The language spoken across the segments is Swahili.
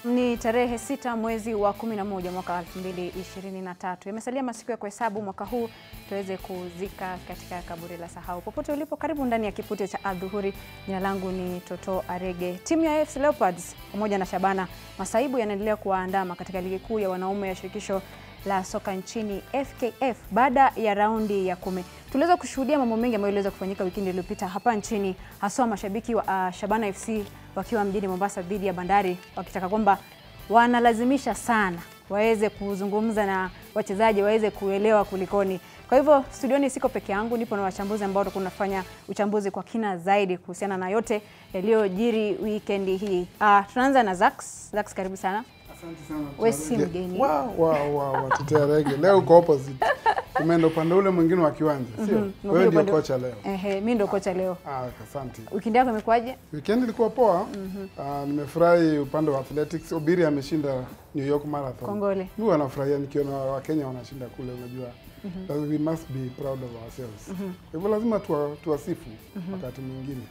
Ni tarehe sita mwezi wa 11 mwaka 2023. Imesalia masiku ya kuhesabu mwaka huu tuweze kuzika katika kaburi la sahau. Popote ulipo, karibu ndani ya kipute cha adhuhuri. Jina langu ni Toto Arege. Timu ya AFC Leopards pamoja na Shabana Masaibu yanaendelea kuwaandama katika ligi kuu ya wanaume ya shirikisho la soka nchini FKF baada ya raundi ya kumi. Tuliweza kushuhudia mambo mengi ambayo iliweza kufanyika wikendi iliyopita hapa nchini, haswa mashabiki wa uh, Shabana FC wakiwa mjini Mombasa dhidi ya Bandari wakitaka kwamba wanalazimisha sana waweze kuzungumza na wachezaji waweze kuelewa kulikoni. Kwa hivyo studioni siko peke yangu, nipo na wachambuzi ambao tutakuwa tunafanya uchambuzi kwa kina zaidi kuhusiana na yote yaliyojiri weekend hii. Uh, tunaanza na Zax. Zax, karibu sana. Asante sana. Wewe si mgeni. Wow, wow, wow, watetea rege. Leo uko opposite. Umeenda upande ule mwingine wa kiwanja, sio? Mhm. Wewe ndio Upande- kocha leo. Ehe, mimi ndo kocha leo. Ah, asante. Weekend yako imekuwaje? Weekend ilikuwa poa. Ah, nimefurahi upande wa athletics. Obiri ameshinda New York Marathon. Kongole. Mimi wanafurahia nikiona Wakenya wanashinda kule, unajua. That we must be proud of ourselves. Kwa hivyo lazima tuwa, tuwasifu wakati mwingine.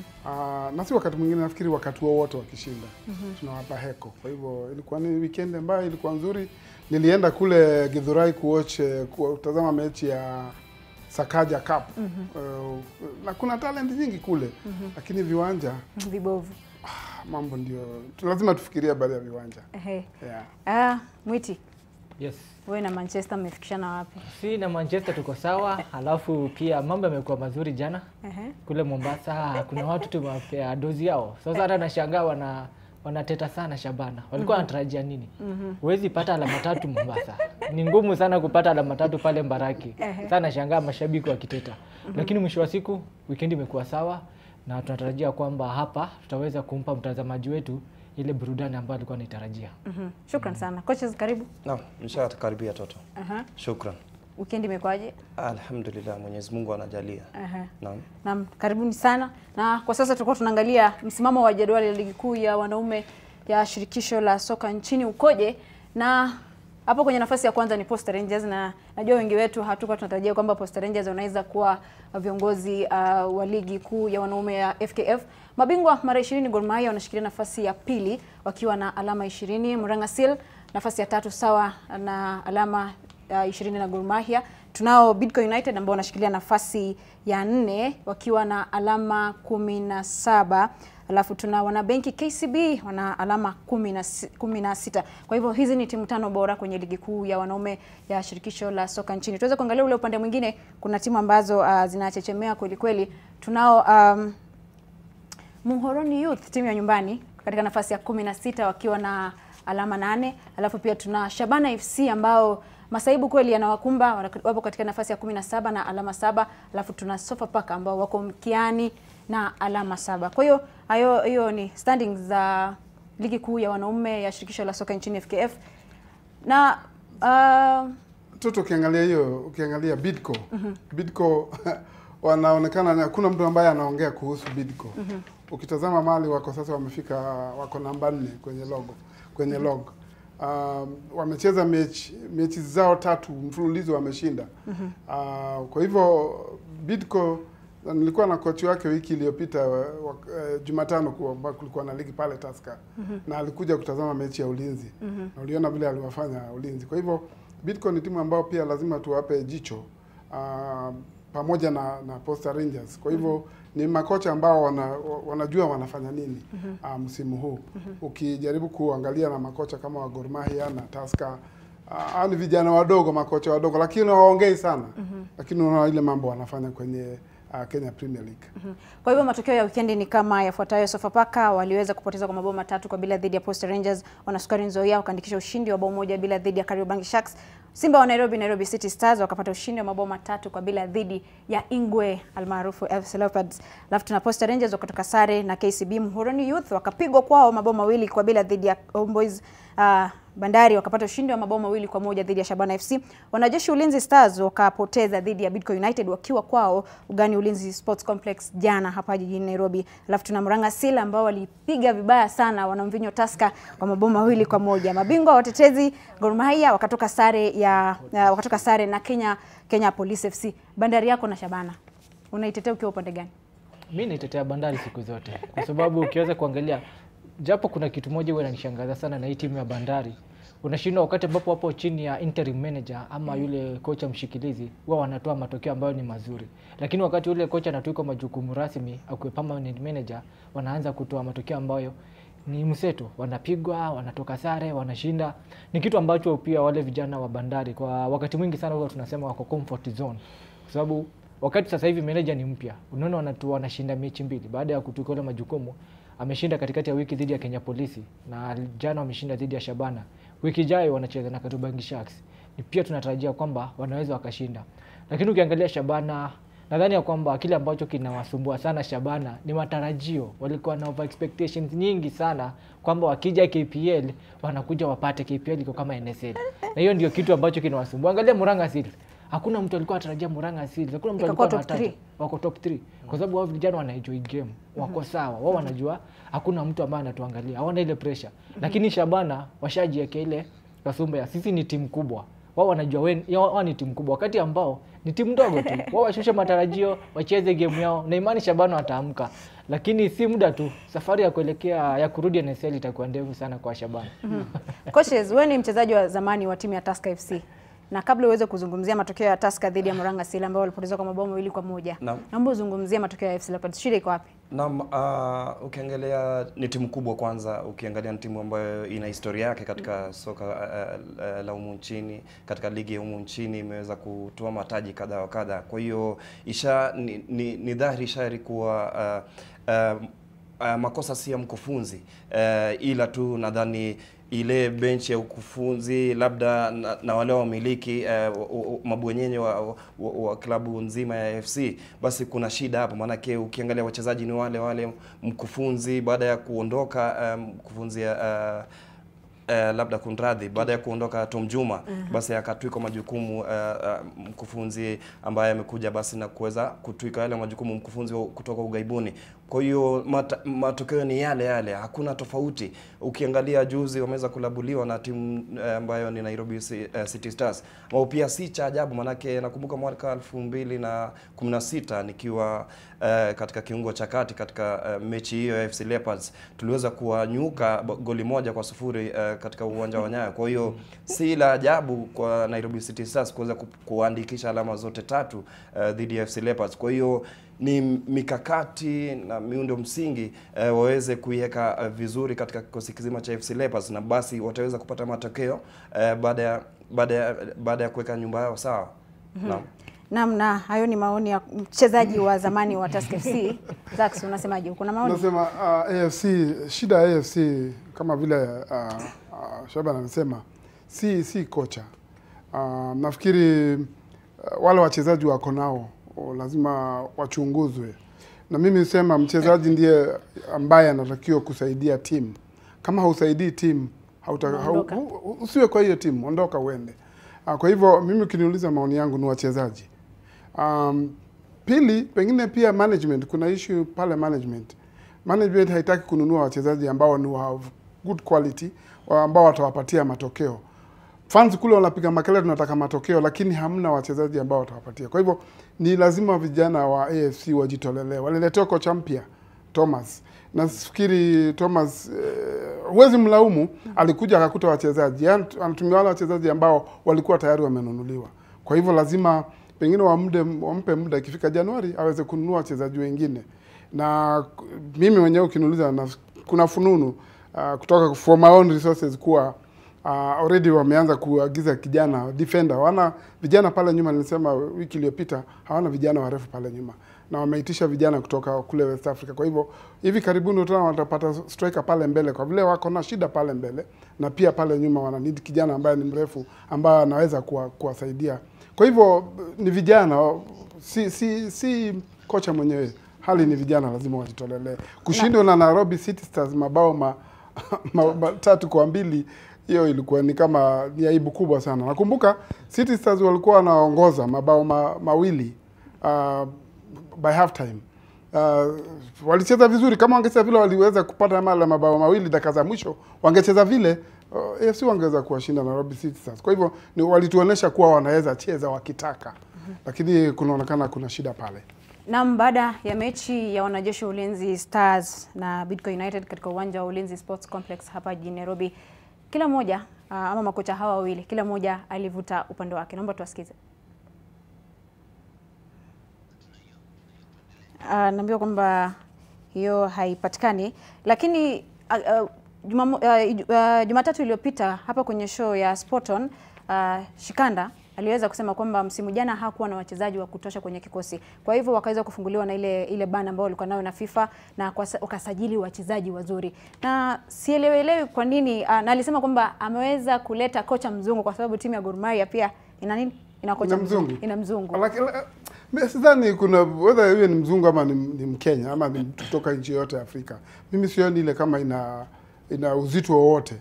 Ah, na si wakati mwingine, nafikiri wakati wowote wakishinda tunawapa heko. Kwa hivyo ilikuwa ni weekend ambayo ilikuwa nzuri. Nilienda kule Githurai kuwatch eh, kutazama mechi ya Sakaja Cup. Eh, na kuna talent nyingi kule, lakini viwanja Vibovu. mambo ndio lazima tufikirie habari ya viwanja. Ehe. Yeah. Ah, Mwiti, Yes. wewe na Manchester mmefikishana wapi? Si na Manchester tuko sawa, halafu pia mambo yamekuwa mazuri jana Ehe. kule Mombasa. Kuna watu tumewapea dozi yao, sasa hata nashangaa wana wanateta sana Shabana. Walikuwa wanatarajia nini? Huwezi pata alama tatu Mombasa, ni ngumu sana kupata alama tatu pale Mbaraki. Sasa nashangaa mashabiki wakiteta, lakini mwisho wa siku weekend imekuwa sawa, na tunatarajia kwamba hapa tutaweza kumpa mtazamaji wetu ile burudani ambayo alikuwa anaitarajia. Mhm. Shukran sana. Coaches karibu. Naam, nishakaribia Toto. Aha. Shukran. Weekend imekuwaje? Alhamdulillah, Mwenyezi Mungu anajalia. Aha. Naam. Naam, karibuni sana. Na kwa sasa tulikuwa tunaangalia msimamo wa jedwali la ligi kuu ya wanaume ya shirikisho la soka nchini ukoje, na hapo kwenye nafasi ya kwanza ni Posta Rangers, na najua wengi wetu hatukuwa tunatarajia kwamba Posta Rangers wanaweza kuwa viongozi uh, wa ligi kuu ya wanaume ya FKF. Mabingwa mara 20 Gor Mahia wanashikilia nafasi ya pili wakiwa na alama 20. Murang'a Seal nafasi ya tatu sawa na alama uh, 20 na Gor Mahia. Tunao Bidco United ambao wanashikilia nafasi ya nne wakiwa na alama kumi na saba alafu tuna wanabenki KCB wana alama kumi na si- kumi na sita. Kwa hivyo hizi ni timu tano bora kwenye ligi kuu ya wanaume ya shirikisho la soka nchini. Tuweze kuangalia ule upande mwingine, kuna timu ambazo uh, zinachechemea kweli kweli. Tunao um, Muhoroni Youth timu ya nyumbani katika nafasi ya kumi na sita wakiwa na alama nane. Alafu pia tuna Shabana FC ambao masaibu kweli yanawakumba wana- wapo katika nafasi ya kumi na saba na alama saba. Alafu tuna Sofapaka ambao wako mkiani na alama saba. Kwa hiyo hayo hiyo ni standings za ligi kuu ya wanaume ya shirikisho la soka nchini FKF na uh, Toto, ukiangalia hiyo, ukiangalia Bidco Bidco wanaonekana ni- hakuna mtu ambaye anaongea kuhusu Bidco. Ukitazama mali wako sasa, wamefika wako namba nne kwenye logo kwenye log. Um, wamecheza mechi mechi zao tatu mfululizo wameshinda. Uh, kwa hivyo Bidco na nilikuwa na kochi wake wiki iliyopita wa- wa- eh, Jumatano kuwa- ambao kulikuwa na ligi pale Tusker na alikuja kutazama mechi ya Ulinzi na uliona vile aliwafanya Ulinzi. Kwa hivyo Bidco ni timu ambayo pia lazima tuwape jicho ah, pamoja na, na Posta Rangers. Kwa hivyo ni makocha ambao wana, wa- wanajua wanafanya nini ah, msimu huu. Ukijaribu kuangalia na makocha kama wa Gor Mahia na Tusker Ah, ni vijana wadogo, makocha wadogo, lakini hawaongei sana, lakini unaona ile mambo wanafanya kwenye uh, Kenya Premier League. Kwa hivyo matokeo ya wikendi ni kama yafuatayo. Sofapaka waliweza kupoteza kwa mabao matatu kwa bila dhidi ya Posta Rangers. Wanasukari Nzoia wakaandikisha ushindi wa bao moja bila dhidi ya Kariobangi Sharks. Simba wa Nairobi, Nairobi City Stars wakapata ushindi wa mabao matatu kwa bila dhidi ya Ingwe almaarufu FC Leopards. Alafu tuna Posta Rangers wakatoka sare na KCB. Muhoroni Youth wakapigwa kwao mabao mawili kwa bila dhidi ya Homeboys. Uh, Bandari wakapata ushindi wa mabao mawili kwa moja dhidi ya Shabana FC. Wanajeshi Ulinzi Stars wakapoteza dhidi ya Bidco United wakiwa kwao ugani Ulinzi Sports Complex jana hapa jijini Nairobi. Alafu tuna Murang'a Seal ambao walipiga vibaya sana wanamvinyo Tusker kwa mabao mawili kwa moja. Mabingwa watetezi Gor Mahia wakatoka sare ya uh, wakatoka sare na Kenya Kenya Police FC. Bandari yako na Shabana. Unaitetea ukiwa upande gani? Mi naitetea Bandari siku zote kwa sababu ukiweza kuangalia japo kuna kitu moja huwa inanishangaza sana na hii timu ya Bandari, unashindwa wakati ambapo wapo chini ya interim manager ama yule kocha mshikilizi, huwa wanatoa matokeo ambayo ni mazuri, lakini wakati yule kocha anatuikwa majukumu rasmi akuwe permanent manager, wanaanza kutoa matokeo ambayo ni mseto, wanapigwa, wanatoka sare, wanashinda. Ni kitu ambacho pia wale vijana wa Bandari kwa wakati mwingi sana huwa tunasema wako comfort zone, kwa sababu wakati sasa hivi manager ni mpya, unaona wanatu wanashinda mechi mbili baada ya kutuika ile majukumu. Ameshinda katikati ya wiki dhidi ya Kenya Polisi na jana wameshinda dhidi ya Shabana. Wiki ijayo wanacheza na Kariobangi Sharks. Ni pia tunatarajia kwamba wanaweza wakashinda, lakini ukiangalia Shabana nadhani ya kwamba kile ambacho kinawasumbua sana Shabana ni matarajio. Walikuwa na over expectations nyingi sana kwamba wakija KPL wanakuja wapate KPL iko kama NSL, na hiyo ndio kitu ambacho kinawasumbua. Angalia Murang'a Seals, hakuna mtu alikuwa anatarajia Murang'a Seals, hakuna mtu Ikakuwa alikuwa top anataja three. wako top 3 kwa sababu wao vijana wana enjoy game, wako sawa, wao wanajua hakuna mtu ambaye anatuangalia, hawana ile pressure. Lakini Shabana washajiwekea ile kasumba ya sisi ni timu kubwa, wao wanajua wen- ya- wao ni timu kubwa, wakati ambao ni timu ndogo tu. Wao washushe matarajio, wacheze game yao, na imani Shabana wataamka, lakini si muda tu, safari ya kuelekea ya kurudi NSL itakuwa ndefu sana kwa Shabana. Coaches, wewe ni mchezaji wa zamani wa timu ya Tusker FC na kabla uweze kuzungumzia matokeo ya Tusker dhidi ya Murang'a Seal ambao walipoteza kwa mabao mawili kwa moja, Naam. naomba uzungumzie matokeo ya FC Leopards. Shida iko wapi? Naam, uh, ukiangalia ni timu kubwa kwanza, ukiangalia ni timu ambayo ina historia yake katika soka uh, uh, la humu nchini, katika ligi ya humu nchini imeweza kutoa mataji kadha wa kadha. Kwa hiyo isha ni, ni, ni dhahiri shahiri kuwa uh, uh, uh, makosa si ya mkufunzi uh, ila tu nadhani ile benchi ya ukufunzi labda na, na wale wamiliki uh, mabwenyenye wa, wa, wa klabu nzima ya FC, basi kuna shida hapo, maanake ukiangalia wachezaji ni wale wale, mkufunzi baada ya kuondoka um, mkufunzi uh, Uh, labda kunradhi, baada ya kuondoka Tom Juma basi akatwikwa majukumu uh, uh, mkufunzi ambaye amekuja basi na kuweza kutwika yale majukumu mkufunzi wa- kutoka ugaibuni. Kwa hiyo mata, matokeo ni yale yale, hakuna tofauti. Ukiangalia juzi wameweza kulabuliwa na timu uh, ambayo ni Nairobi Ci- uh, City Stars, ambao pia si cha ajabu, manake nakumbuka mwaka elfu mbili na kumi na sita nikiwa uh, katika kiungo cha kati katika uh, mechi hiyo ya FC Leopards tuliweza kuwanyuka ba- goli moja kwa sufuri uh, katika uwanja wa Nyayo. Kwa hiyo si la ajabu kwa Nairobi City Stars kuweza ku- kuandikisha alama zote tatu uh, dhidi ya FC Leopards. Kwa hiyo ni mikakati na miundo msingi uh, waweze kuiweka uh, vizuri katika kikosi kizima cha FC Leopards na basi wataweza kupata matokeo uh, baada ya baada ya baada ya kuweka nyumba yao sawa. Naam. Naam, na hayo ni maoni ya mchezaji wa zamani wa Tusker FC. Zax, unasemaje? Kuna maoni? Nasema uh, AFC shida ya AFC kama vile uh, uh, Shaban amesema si si kocha. Uh, nafikiri uh, wale wachezaji wako nao oh, lazima wachunguzwe, na mimi sema mchezaji ndiye ambaye anatakiwa kusaidia timu. Kama hausaidii timu hauta, hau, Unaondoka. hu- usiwe kwa hiyo timu, ondoka uende. Uh, kwa hivyo mimi ukiniuliza maoni yangu ni wachezaji. Um, pili pengine pia management, kuna issue pale management. Management haitaki kununua wachezaji ambao ni wa good quality wa ambao watawapatia matokeo. Fans kule wanapiga makelele, tunataka matokeo, lakini hamna wachezaji ambao watawapatia. Kwa hivyo ni lazima vijana wa AFC wajitolelee. Waliletewa kocha mpya Thomas, nafikiri Thomas eh, huwezi mlaumu, alikuja akakuta wachezaji, yaani anatumia wale wachezaji ambao walikuwa tayari wamenunuliwa. Kwa hivyo lazima pengine wamde, wampe muda, ikifika Januari aweze kununua wachezaji wengine. Na k- mimi mwenyewe ukiniuliza, na kuna fununu uh, kutoka from my own resources kuwa uh, already wameanza kuagiza kijana defender. Wana vijana pale nyuma, nilisema wiki iliyopita hawana vijana warefu pale nyuma, na wameitisha vijana kutoka kule West Africa. Kwa hivyo hivi karibuni utaona watapata striker pale mbele, kwa vile wako na shida pale mbele, na pia pale nyuma wana need kijana ambaye ni mrefu ambaye anaweza kuwa, kuwasaidia. Kwa hivyo ni vijana, si si si kocha mwenyewe hali ni vijana, lazima wajitolelee. Kushindwa na Nairobi City Stars mabao ma, ma, ma, tatu kwa mbili, hiyo ilikuwa ni kama ni aibu kubwa sana. Nakumbuka City Stars walikuwa wanaongoza mabao ma, mawili uh, by half time. Uh, walicheza vizuri, kama wangecheza vile waliweza kupata mala mabao mawili dakika za mwisho, wangecheza vile uh, AFC wangeweza kuwashinda Nairobi City Stars. Kwa hivyo ni walituonesha kuwa wanaweza cheza wakitaka, lakini kunaonekana kuna shida pale. Naam, baada ya mechi ya wanajeshi wa Ulinzi Stars na Bidco United katika uwanja wa Ulinzi Sports Complex hapa jijini Nairobi, kila mmoja uh, ama makocha hawa wawili kila mmoja alivuta upande wake. Naomba tuwasikize. Uh, naambiwa kwamba hiyo haipatikani, lakini uh, uh, Jumamo, uh, uh, Jumatatu iliyopita hapa kwenye show ya Sporton uh, Shikanda aliweza kusema kwamba msimu jana hakuwa na wachezaji wa kutosha kwenye kikosi, kwa hivyo wakaweza kufunguliwa na ile ile bana ambayo walikuwa nayo na FIFA na kwa, wakasajili wachezaji wazuri, na sielewelewi kwa nini uh, na alisema kwamba ameweza kuleta kocha mzungu kwa sababu timu ya Gor Mahia pia ina nini, ina kocha Ina mzungu. ina mzungu Lakini la- mimi sidhani kuna whether iwe ni mzungu ama ni, ni Mkenya ama ni mtu kutoka nchi yoyote ya Afrika. Mimi sioni ile kama ina ina uzito wowote.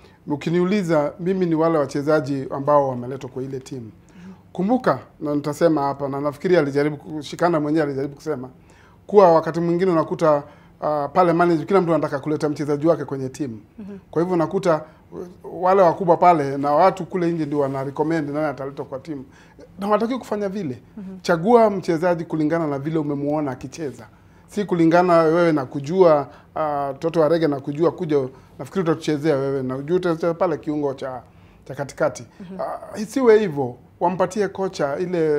Ukiniuliza mimi ni wale wachezaji ambao wameletwa kwa ile timu. Kumbuka na nitasema hapa na nafikiri alijaribu kushikana mwenyewe alijaribu kusema kuwa wakati mwingine unakuta uh, pale manager kila mtu anataka kuleta mchezaji wake kwenye timu. Kwa hivyo unakuta uh, wale wakubwa pale na watu kule nje ndio wana recommend nani ataletwa kwa timu. Na hawataki kufanya vile. Chagua mchezaji kulingana na vile umemuona akicheza. Si kulingana wewe na kujua uh, Toto wa Rege na kujua kuja nafikiri utatuchezea wewe na ujue utacheza pale kiungo cha cha katikati. Uh, isiwe hivyo, wampatie kocha ile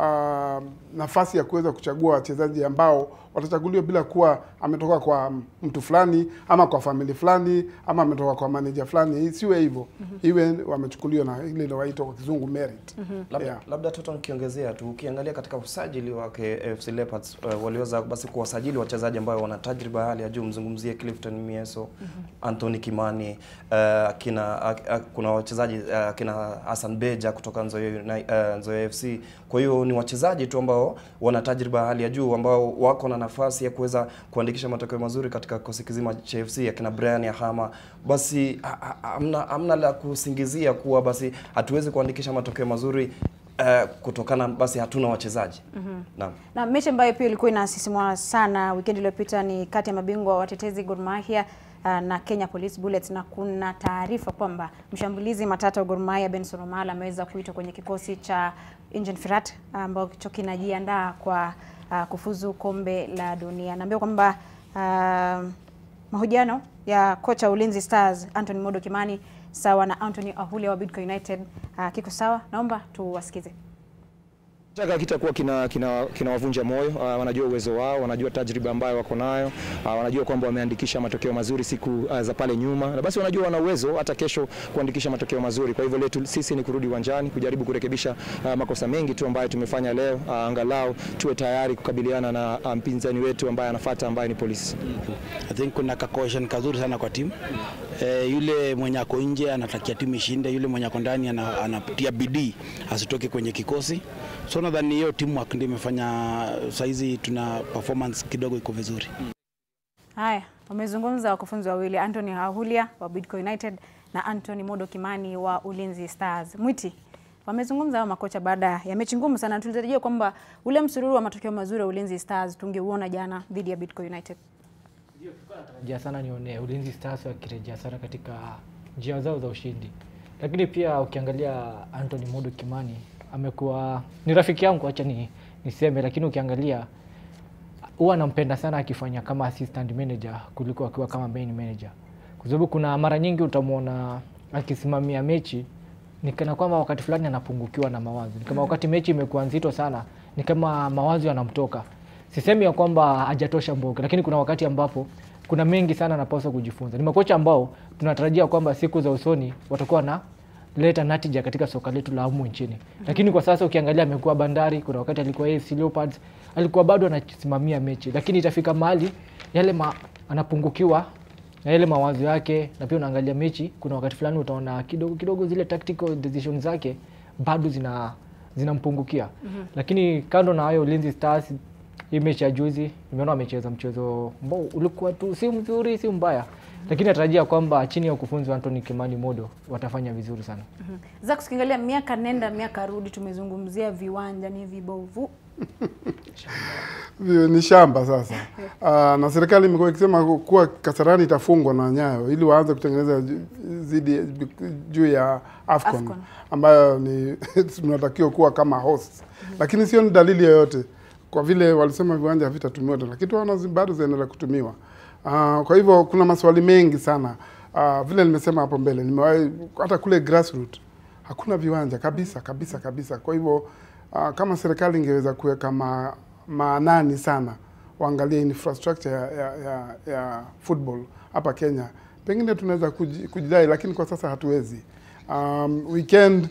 uh, nafasi ya kuweza kuchagua wachezaji ambao watachaguliwa bila kuwa ametoka kwa mtu fulani ama kwa famili fulani ama ametoka kwa manager fulani. Isiwe hivyo, iwe wamechukuliwa na ile inawaitwa kwa kizungu merit. Labda, Yeah. labda Toto nikiongezea tu, ukiangalia katika usajili wake AFC Leopards uh, waliweza basi kuwasajili wachezaji ambao wana tajriba ya hali ya juu. Mzungumzie Clifton Mieso, Anthony Kimani, uh, kina uh, uh, kuna wachezaji uh, kina Hassan Beja kutoka Nzoia Uni- uh, Nzoia FC. Kwa hiyo ni wachezaji tu ambao wana tajriba ya hali ya juu ambao wako na nafasi ya kuweza kuandikisha matokeo mazuri katika kikosi kizima cha FC akina Brian Yahama. Basi ha- ha- hamna hamna la kusingizia kuwa basi hatuwezi kuandikisha matokeo mazuri uh, kutokana basi hatuna wachezaji. Naam. Na mechi ambayo pia ilikuwa inasisimua sana weekend iliyopita ni kati ya mabingwa watetezi Gor Mahia uh, na Kenya Police Bullets, na kuna taarifa kwamba mshambulizi matata wa Gor Mahia Benson Omala ameweza kuitwa kwenye kikosi cha Engine Firat ambacho kinajiandaa kwa uh, kufuzu kombe la dunia. Naambiwa kwamba uh, mahojiano ya kocha wa Ulinzi Stars Anthony Modo Kimani sawa na Anthony Ahulia wa Bidco United uh, kiko sawa. Naomba tuwasikize. Shaka kitakuwa kina kina kinawavunja moyo. Uh, wanajua uwezo wao, wanajua tajriba ambayo wako nayo, uh, wanajua kwamba wameandikisha matokeo mazuri siku uh, za pale nyuma, na basi wanajua wana uwezo hata kesho kuandikisha matokeo mazuri. Kwa hivyo letu sisi ni kurudi uwanjani kujaribu kurekebisha uh, makosa mengi tu ambayo tumefanya leo, uh, angalau tuwe tayari kukabiliana na uh, mpinzani wetu ambaye anafuata ambaye ni polisi. I think kuna kakohesion kazuri sana kwa timu eh, yule mwenye ako nje anatakia timu ishinde, yule mwenye ako ndani ana- anatia bidii asitoke kwenye kikosi. So nadhani hiyo timu ndio imefanya saizi tuna performance kidogo iko vizuri. Haya, wamezungumza wakufunzi wawili Anthony Ahulia wa Bidco United na Anthony Modo Kimani wa Ulinzi Stars. Mwiti, wamezungumza hao makocha baada ya mechi ngumu sana. Tulitarajia kwamba ule msururu wa matokeo mazuri wa Ulinzi Stars tungeuona jana dhidi ya Bidco United. natarajia sana nione Ulinzi Stars wakirejea sana katika njia zao za ushindi, lakini pia ukiangalia Anthony Modo Kimani amekuwa ni rafiki yangu, acha ni niseme, lakini ukiangalia huwa nampenda sana akifanya kama assistant manager kuliko akiwa kama main manager, kwa sababu kuna mara nyingi utamwona akisimamia mechi ni kana kwamba wakati fulani anapungukiwa na mawazo, ni kama wakati mechi imekuwa nzito sana, ni kama mawazo yanamtoka. Sisemi ya kwamba hajatosha mboga, lakini kuna wakati ambapo kuna mengi sana anapaswa kujifunza. Ni makocha ambao tunatarajia kwamba siku za usoni watakuwa na leta natija katika soka letu la humu nchini, lakini kwa sasa ukiangalia amekuwa Bandari, kuna wakati alikuwa AFC Leopards, alikuwa bado anasimamia mechi, lakini itafika mahali yale ma, anapungukiwa na yale mawazo yake, na pia unaangalia mechi, kuna wakati fulani utaona kidogo kidogo zile tactical decisions zake bado zina zinampungukia. Lakini kando na hayo, Ulinzi Stars hii mechi ya juzi nimeona wamecheza mchezo ambao ulikuwa tu si mzuri si mbaya, lakini natarajia kwamba chini ya ukufunzi wa Anthony Kimani Modo watafanya vizuri sana. Zaka, tukiangalia miaka nenda miaka rudi, tumezungumzia viwanja ni vibovu. Vi- ni shamba sasa. Uh, na serikali imekuwa ikisema kuwa Kasarani itafungwa na Nyayo ili waanze kutengeneza ju- zidi juu ya Afcon, Afcon. ambayo ni tunatakiwa kuwa kama host, lakini sio ni dalili yoyote kwa vile walisema viwanja havitatumiwa tena, lakini tunaona zi- bado zinaendelea kutumiwa. Uh, kwa hivyo kuna maswali mengi sana. Uh, vile nimesema hapo mbele, nimewahi hata kule grassroots hakuna viwanja kabisa kabisa kabisa. Kwa hivyo uh, kama serikali ingeweza kuweka ma, maanani sana waangalie infrastructure ya, ya, ya, ya football hapa Kenya, pengine tunaweza kuji- kujidai, lakini kwa sasa hatuwezi. Um, weekend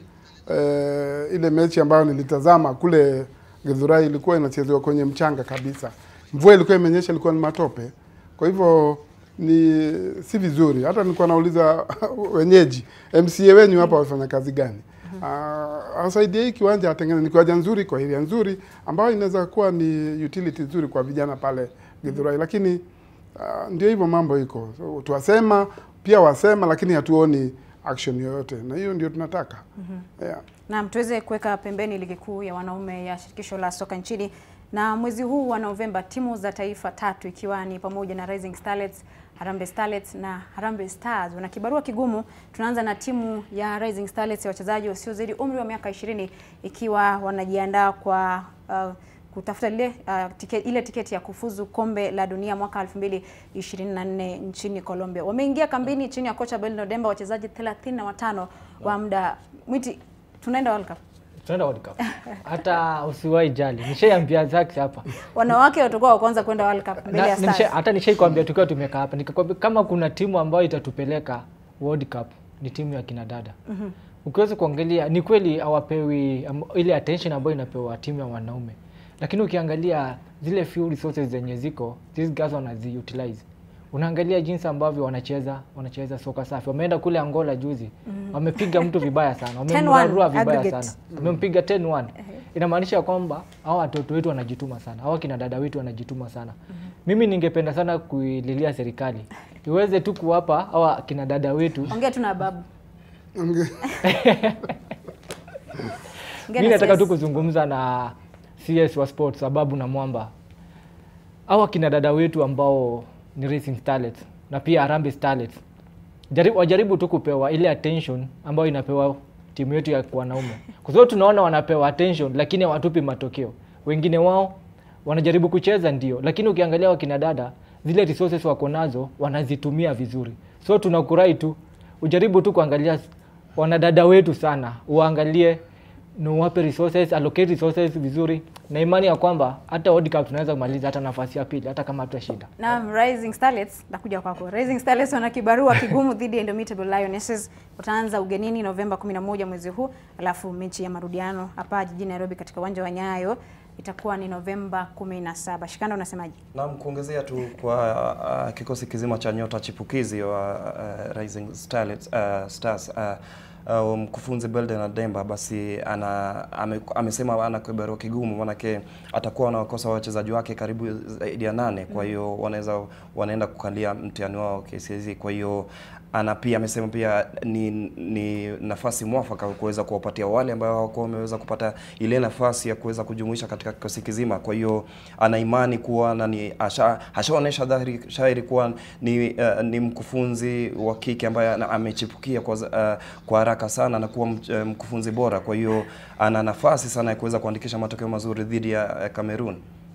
uh, ile mechi ambayo nilitazama kule Githurai ilikuwa inachezewa kwenye mchanga kabisa, mvua ilikuwa imenyesha, ilikuwa ni matope. Kwa hivyo ni si vizuri. Hata nilikuwa nauliza wenyeji MCA wenyu hapa wafanya kazi gani? Uh, asaidie hii kiwanja atengene, ni kiwanja nzuri kwa area nzuri ambayo inaweza kuwa ni utility nzuri kwa vijana pale Githurai, lakini uh, ndio hivyo mambo iko so, tuwasema pia wasema, lakini hatuoni action yoyote, na hiyo ndio tunataka yeah. Naam, tuweze kuweka pembeni ligi kuu ya wanaume ya shirikisho la soka nchini. Na mwezi huu wa Novemba timu za taifa tatu ikiwa ni pamoja na Rising Starlets, Harambee Starlets na Harambee Stars wana kibarua kigumu. Tunaanza na timu ya Rising Starlets ya wachezaji wasiozidi umri wa miaka 20 ikiwa wanajiandaa kwa uh, kutafuta lile uh, tike, ile tiketi ya kufuzu kombe la dunia mwaka 2024 nchini Colombia. Wameingia kambini chini ya kocha Belno Demba, wachezaji 35 wa muda mwiti. Tunaenda World Cup. tunaenda World Cup. Hata usiwahi jali, nishaiambia Zax hapa Wanawake watakuwa wa kwanza kwenda World Cup mbele Na- ya nisha- Stars. hata nishaikwambia tukiwa tumekaa hapa nikakwambia kama kuna timu ambayo itatupeleka World Cup ni timu ya kina dada. Ukiweza kuangalia ni kweli hawapewi am- ile attention ambayo inapewa timu ya wanaume, lakini ukiangalia zile few resources zenye ziko these guys wanaziutilize. Unaangalia jinsi ambavyo wanacheza wanacheza soka safi. Wameenda kule Angola juzi, wamepiga mtu vibaya sana, 10-1 wamemrarua vibaya aggregate. sana, wamempiga 10-1. Inamaanisha kwamba hao watoto wetu wanajituma sana, hao kina dada wetu wanajituma sana. Mimi ningependa sana kuililia serikali iweze tu kuwapa hawa kina dada wetu Ongea tu na babu. Onge- Ongea mi na nataka CS. tu kuzungumza na CS wa sports sababu na mwamba hawa kina dada wetu ambao ni racing starlets na pia Harambee starlets jaribu, wajaribu tu kupewa ile attention ambayo inapewa timu yetu ya wanaume, kwa sababu tunaona wanapewa attention lakini hawatupi matokeo. Wengine wao wanajaribu kucheza ndio, lakini ukiangalia wakina dada zile resources wako nazo wanazitumia vizuri, so tunakurai tu ujaribu tu kuangalia wanadada wetu sana, uangalie na uwape resources, allocate resources vizuri, na imani ya kwamba hata World Cup tunaweza kumaliza hata nafasi ya pili, hata kama tutashinda. Na Rising Starlets nakuja kwako. Rising Starlets wana kibarua kigumu dhidi ya Indomitable Lionesses. Wataanza ugenini Novemba 11 mwezi huu, alafu mechi ya marudiano hapa jijini Nairobi katika uwanja wa Nyayo itakuwa ni Novemba 17. Shikanda, unasemaje? Naam, kuongezea tu kwa uh, kikosi kizima cha nyota chipukizi wa uh, Rising Starlets, uh, Stars uh, uh, mkufunzi Belden Ademba basi ana ame, amesema ana kibarua kigumu, manake atakuwa anawakosa wachezaji wake karibu zaidi ya nane, kwa hiyo wanaweza wanaenda kukalia mtihani wao KCSE. Kwa hiyo ana pia amesema pia ni, ni nafasi mwafaka kuweza kuwapatia wale ambao hawakuwa wameweza kupata ile nafasi ya kuweza kujumuisha katika kikosi kizima. Kwa hiyo ana imani kuwa na ni asha- ashaonyesha dhahiri shahiri kuwa ni, uh, ni mkufunzi wa kike ambaye ana- amechipukia kwa, za- uh, kwa haraka sana na kuwa mch- uh, mkufunzi bora. Kwa hiyo ana nafasi sana ya kuweza kuandikisha matokeo mazuri dhidi ya uh, Cameroon.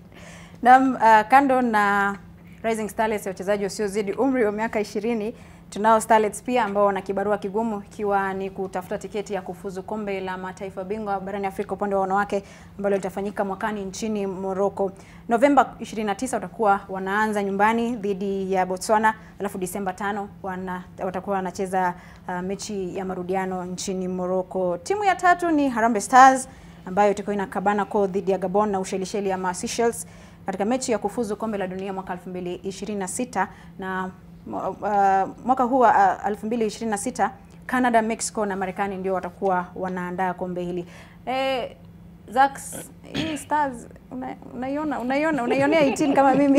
Na uh, kando na Rising Starlets ya wachezaji wasiozidi umri wa miaka 20 tunao Starlets pia ambao wana kibarua kigumu ikiwa ni kutafuta tiketi ya kufuzu kombe la mataifa bingwa barani Afrika upande wa wanawake ambalo litafanyika mwakani nchini Morocco. Novemba 29 watakuwa wanaanza nyumbani dhidi ya Botswana, alafu Disemba 5 wana, watakuwa wanacheza uh, mechi ya marudiano nchini Morocco. Timu ya tatu ni Harambee Stars ambayo itakuwa inakabana ko dhidi ya Gabon na Ushelisheli ama Seychelles katika mechi ya kufuzu kombe la dunia mwaka 2026 na uh, mwaka huu wa uh, 2026 Canada, Mexico na Marekani ndio watakuwa wanaandaa kombe hili. Eh, Zax, hii Stars una- unaiona unaiona unaionea 18 kama mimi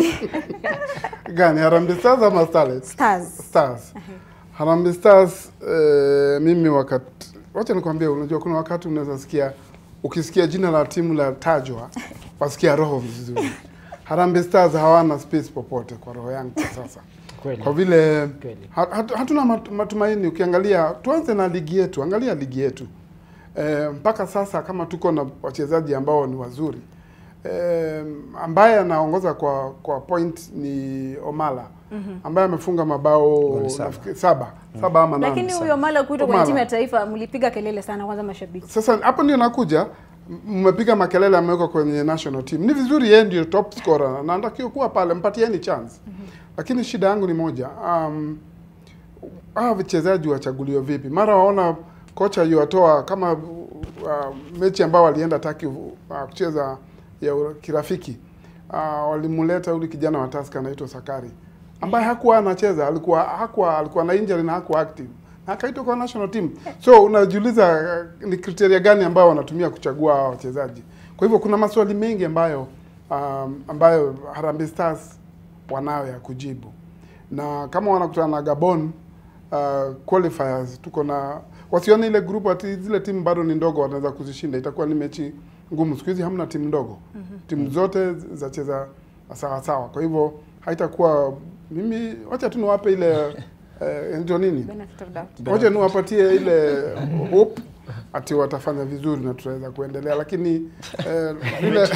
gani Harambee Stars ama Starlets? Stars. Stars. Harambee Stars eh, mimi wakati wacha nikwambie, unajua kuna wakati unaweza sikia ukisikia jina la timu la tajwa wasikia roho vizuri. Harambee Stars hawana space popote kwa roho yangu kwa sasa. Kweli. Kwa vile Kweli. hat, hat, hatuna mat- matumaini. Ukiangalia, tuanze na ligi yetu, angalia ligi yetu e, mpaka sasa kama tuko na wachezaji ambao ni wazuri eh, ambaye anaongoza kwa kwa point ni Omala ambaye amefunga mabao Goli saba. nafikiri saba saba ama nane. Lakini huyo Mala kuitwa kwenye Omala. timu ya taifa mlipiga kelele sana kwanza mashabiki. Sasa hapo ndio nakuja, m- mmepiga makelele, amewekwa kwenye national team. Ni vizuri, yeye ndio top scorer na anatakiwa kuwa pale, mpatieni chance. Lakini shida yangu ni moja, um, hawa wachezaji wachaguliwa vipi? Mara waona kocha yuwatoa kama uh, mechi ambao walienda Taki uh, kucheza ya ura- kirafiki uh, walimuleta yule kijana wa Tusker anaitwa Sakari ambaye hakuwa anacheza, alikuwa hakuwa alikuwa na injury na hakuwa active na akaitwa kwa national team. So unajiuliza uh, ni kriteria gani ambayo wanatumia kuchagua hawa wachezaji? Kwa hivyo kuna maswali mengi ambayo um, ambayo Harambee Stars wanayo ya kujibu, na kama wanakutana na Gabon uh, qualifiers, tuko na wasione ile group ati zile timu bado ni ndogo, wanaweza kuzishinda. Itakuwa ni mechi ngumu. Siku hizi hamna timu ndogo, timu zote zacheza sawa sawa. Kwa hivyo haitakuwa mimi, wacha tu niwape ile eh, ndio nini Benefit of doubt. Wacha niwapatie ile hope ati watafanya vizuri na tutaweza kuendelea, lakini eh, vile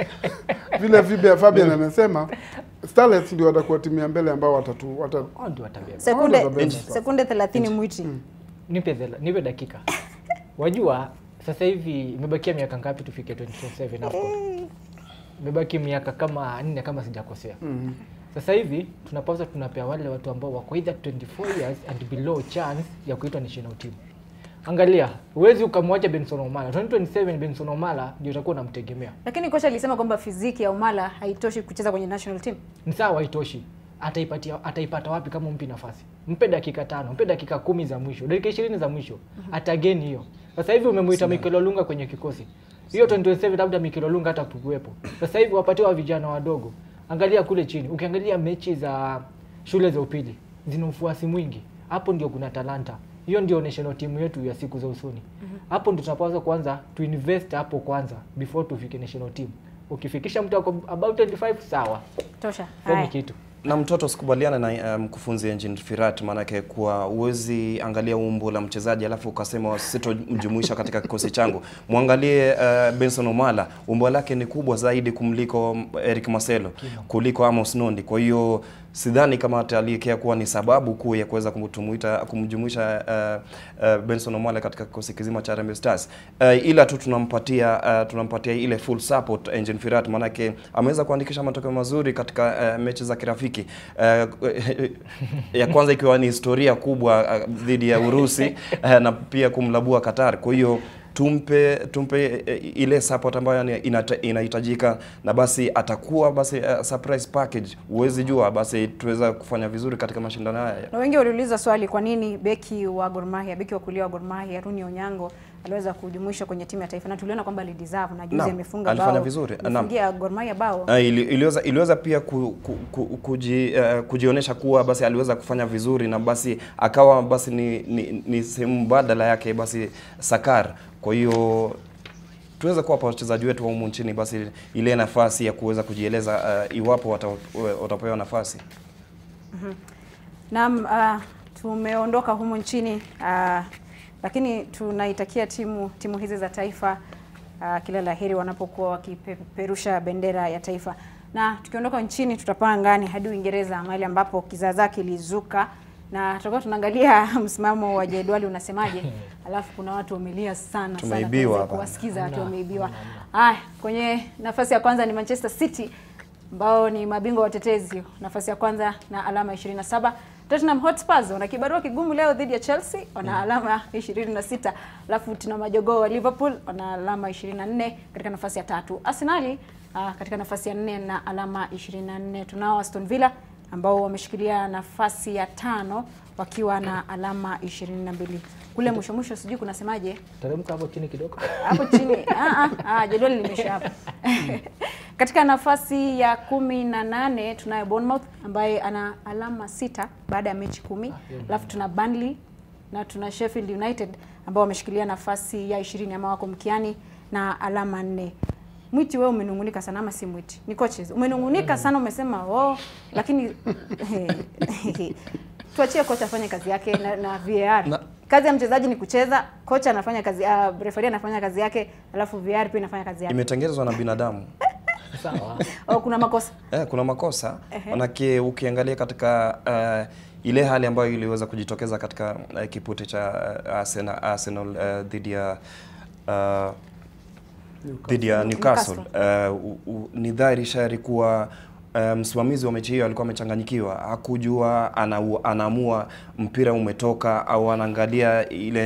vile vile Fabian amesema Starlets ndio watakuwa timu ya mbele ambao watatu wata, Hao ndio watabeba. Sekunde Wao sekunde 30 mwiti. Nipe thela- nipe dakika. Wajua sasa hivi imebakia miaka ngapi tufike 2027 AFCON? Imebaki miaka kama nne kama sijakosea. mm, Sasa hivi tunapaswa tunapea wale watu ambao wako either 24 years and below chance ya kuitwa national team. Angalia, huwezi ukamwacha Benson Omala. 2027 Benson Omala ndio utakuwa unamtegemea. Lakini kocha alisema kwamba fiziki ya Omala haitoshi kucheza kwenye national team. Ni sawa haitoshi. Ataipatia ataipata wapi kama umpi nafasi? Mpe dakika tano, mpe dakika kumi za mwisho, dakika ishirini za mwisho. Atageni hiyo. Sasa hivi umemuita Mikel Olunga kwenye kikosi. Hiyo 2027 labda Mikel Olunga hata tukuwepo. Sasa hivi wapatiwa vijana wadogo. Angalia kule chini. Ukiangalia mechi za shule za upili zina ufuasi mwingi. Hapo ndio kuna talanta. Hiyo ndio national team yetu ya siku za usoni. Hapo ndio tunapaswa kwanza tuinvest hapo kwanza before tufike national team. Ukifikisha mtu ako about 25 sawa. Tosha. Hiyo ni Haya. kitu. na mtoto sikubaliana na uh, mkufunzi Engin Firat, maanake kuwa uwezi angalia umbo la mchezaji alafu ukasema sitomjumuisha katika kikosi changu. Mwangalie uh, Benson Omala, umbo lake ni kubwa zaidi kumliko Eric Marcelo, kuliko Amos Nondi. Kwa hiyo sidhani kama ataliekea kuwa ni sababu kuu ya kuweza kumtumuita kumjumuisha uh, uh, Benson Omala katika kikosi kizima cha Harambee Stars. Uh, ila tu tunampatia uh, tunampatia ile full support Engin Firat, maanake ameweza kuandikisha matokeo mazuri katika uh, mechi za kirafiki uh, ya kwanza ikiwa ni historia kubwa uh, dhidi ya Urusi uh, na pia kumlabua Qatar. Kwa hiyo tumpe tumpe eh, ile support ambayo ni- inata- inahitajika na basi atakuwa basi uh, surprise package. Huwezi jua, basi tuweza kufanya vizuri katika mashindano haya. Na wengi waliuliza swali kwa nini beki wa Gor Mahia, beki wa kulia wa Gor Mahia Runi Onyango aliweza kujumuishwa kwenye timu ya taifa na tuliona kwamba alideserve na juzi Naam, amefunga alifanya bao. vizuri. Naam. Amefungia Gor Mahia bao. Uh, ili, iliweza, iliweza pia ku, ku, ku, kuji, uh, kujionyesha kuwa basi aliweza kufanya vizuri na basi akawa basi ni, ni, ni sehemu mbadala yake basi Sakar. Kwa hiyo tuweze kuwapa wachezaji wetu wa humu nchini basi ile nafasi ya kuweza kujieleza uh, iwapo wata, watapewa nafasi. Naam, uh, tumeondoka humu nchini uh, lakini tunaitakia timu timu hizi za taifa uh, kila la heri wanapokuwa wakipeperusha bendera ya taifa. Na tukiondoka nchini tutapaa angani hadi Uingereza mahali ambapo kizaazaa kilizuka na tutakuwa tunaangalia msimamo wa jedwali unasemaje. Alafu kuna watu wamelia sana sana, Tumeibiwa tuweze hapa. kuwasikiza watu wameibiwa. Haya, kwenye nafasi ya kwanza ni Manchester City ambao ni mabingwa watetezi, nafasi ya kwanza na alama 27. Tottenham Hotspurs wana kibarua kigumu leo dhidi ya Chelsea, wana alama 26. Alafu tuna majogoo wa Liverpool wana alama 24 katika nafasi ya tatu. Arsenali uh, katika nafasi ya nne na alama 24. Tunao Aston Villa ambao wameshikilia nafasi ya tano wakiwa na alama 22. Kule mwisho mwisho sijui kunasemaje Teremka hapo chini kidogo. hapo chini ah, ah, ah, jedwali limesha hapo. Katika nafasi ya kumi na nane tunayo Bournemouth ambaye ana alama sita baada ya mechi kumi. Alafu tuna Burnley na tuna Sheffield United ambao wameshikilia nafasi ya ishirini ama wako mkiani na alama nne. Mwiti, wewe umenungunika sana ama si Mwiti? Ni coaches. Umenungunika sana umesema oh, lakini tuachie kocha afanye kazi yake na, na VAR. Na- Kazi ya mchezaji ni kucheza, kocha anafanya kazi, uh, referee anafanya kazi yake, alafu VAR pia inafanya kazi yake. Imetengenezwa na binadamu. sawa au kuna makosa Eh, kuna makosa manake ukiangalia katika uh, ile hali ambayo iliweza kujitokeza katika uh, kipute cha uh, Arsenal, Arsenal uh, dhidi ya uh, dhidi ya Newcastle, uh, u- u- ni dhahiri shahiri kuwa uh, msimamizi wa mechi hiyo alikuwa amechanganyikiwa, hakujua ana, anaamua mpira umetoka au anaangalia ile